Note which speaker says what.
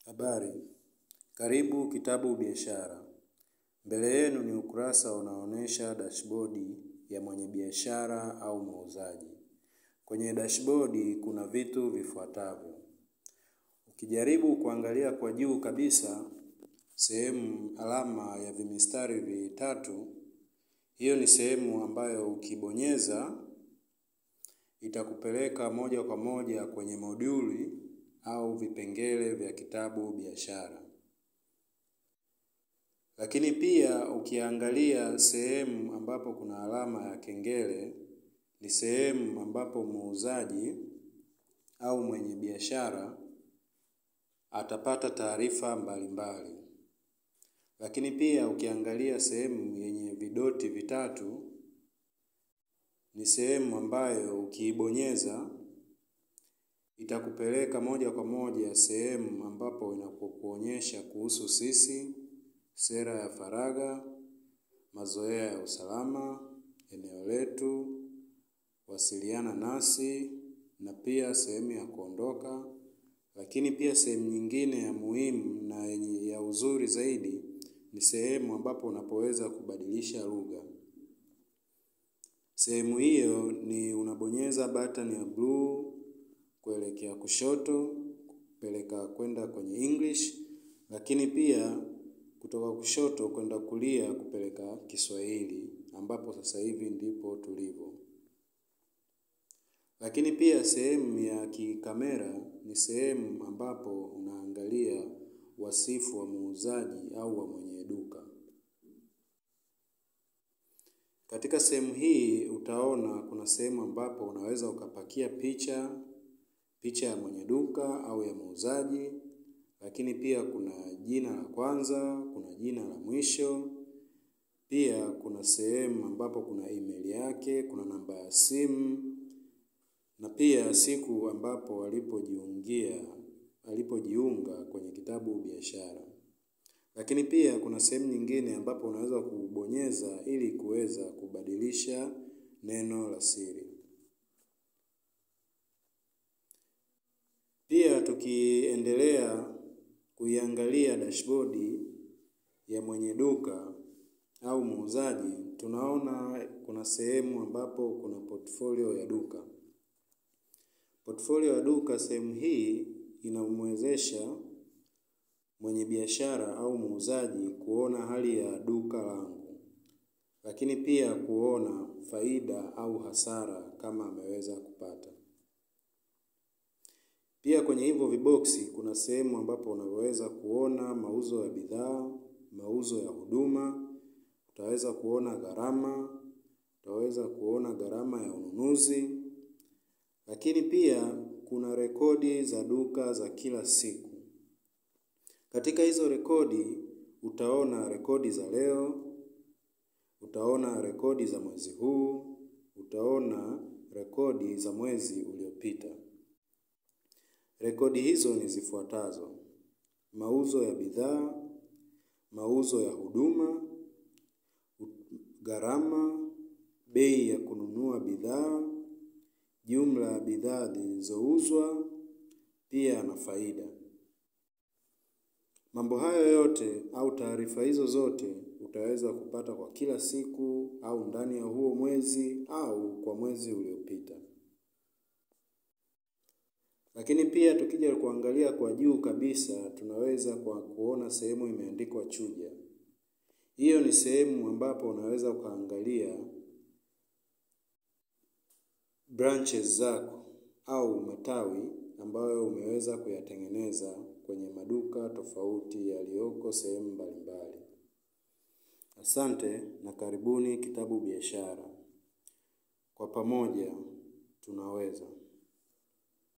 Speaker 1: Habari, karibu kitabu biashara. Mbele yenu ni ukurasa unaoonyesha dashbodi ya mwenye biashara au muuzaji. Kwenye dashbodi kuna vitu vifuatavyo. Ukijaribu kuangalia kwa juu kabisa, sehemu alama ya vimistari vitatu, hiyo ni sehemu ambayo ukibonyeza itakupeleka moja kwa moja kwenye moduli au vipengele vya kitabu biashara. Lakini pia ukiangalia sehemu ambapo kuna alama ya kengele ni sehemu ambapo muuzaji au mwenye biashara atapata taarifa mbalimbali. Lakini pia ukiangalia sehemu yenye vidoti vitatu ni sehemu ambayo ukiibonyeza itakupeleka moja kwa moja sehemu ambapo inapokuonyesha kuhusu sisi, sera ya faragha, mazoea ya usalama, eneo letu, wasiliana nasi, na pia sehemu ya kuondoka. Lakini pia sehemu nyingine ya muhimu na yenye ya uzuri zaidi ni sehemu ambapo unapoweza kubadilisha lugha. Sehemu hiyo ni unabonyeza button ya blue kuelekea kushoto, kupeleka kwenda kwenye English, lakini pia kutoka kushoto kwenda kulia kupeleka Kiswahili, ambapo sasa hivi ndipo tulipo. Lakini pia sehemu ya kikamera ni sehemu ambapo unaangalia wasifu wa muuzaji au wa mwenye duka. Katika sehemu hii utaona kuna sehemu ambapo unaweza ukapakia picha, picha ya mwenye duka au ya muuzaji, lakini pia kuna jina la kwanza, kuna jina la mwisho, pia kuna sehemu ambapo kuna email yake, kuna namba ya simu, na pia siku ambapo alipojiungia, alipojiunga kwenye kitabu biashara. Lakini pia kuna sehemu nyingine ambapo unaweza kubonyeza ili kuweza kubadilisha neno la siri. Pia tukiendelea kuiangalia dashbodi ya mwenye duka au muuzaji, tunaona kuna sehemu ambapo kuna portfolio ya duka. Portfolio ya duka sehemu hii inamwezesha mwenye biashara au muuzaji kuona hali ya duka langu. Lakini pia kuona faida au hasara kama ameweza kupata. Pia kwenye hivyo viboksi kuna sehemu ambapo unaweza kuona mauzo ya bidhaa, mauzo ya huduma, utaweza kuona gharama, utaweza kuona gharama ya ununuzi. Lakini pia kuna rekodi za duka za kila siku. Katika hizo rekodi utaona rekodi za leo, utaona rekodi za mwezi huu, utaona rekodi za mwezi uliopita. Rekodi hizo ni zifuatazo: mauzo ya bidhaa, mauzo ya huduma, gharama, bei ya kununua bidhaa, jumla ya bidhaa zilizouzwa, pia na faida. Mambo hayo yote au taarifa hizo zote utaweza kupata kwa kila siku au ndani ya huo mwezi au kwa mwezi uliopita. Lakini pia tukija kuangalia kwa juu kabisa tunaweza kwa kuona sehemu imeandikwa chuja. Hiyo ni sehemu ambapo unaweza ukaangalia branches zako au matawi ambayo umeweza kuyatengeneza kwenye maduka tofauti yaliyoko sehemu mbalimbali. Asante na karibuni kitabu biashara. Kwa pamoja tunaweza.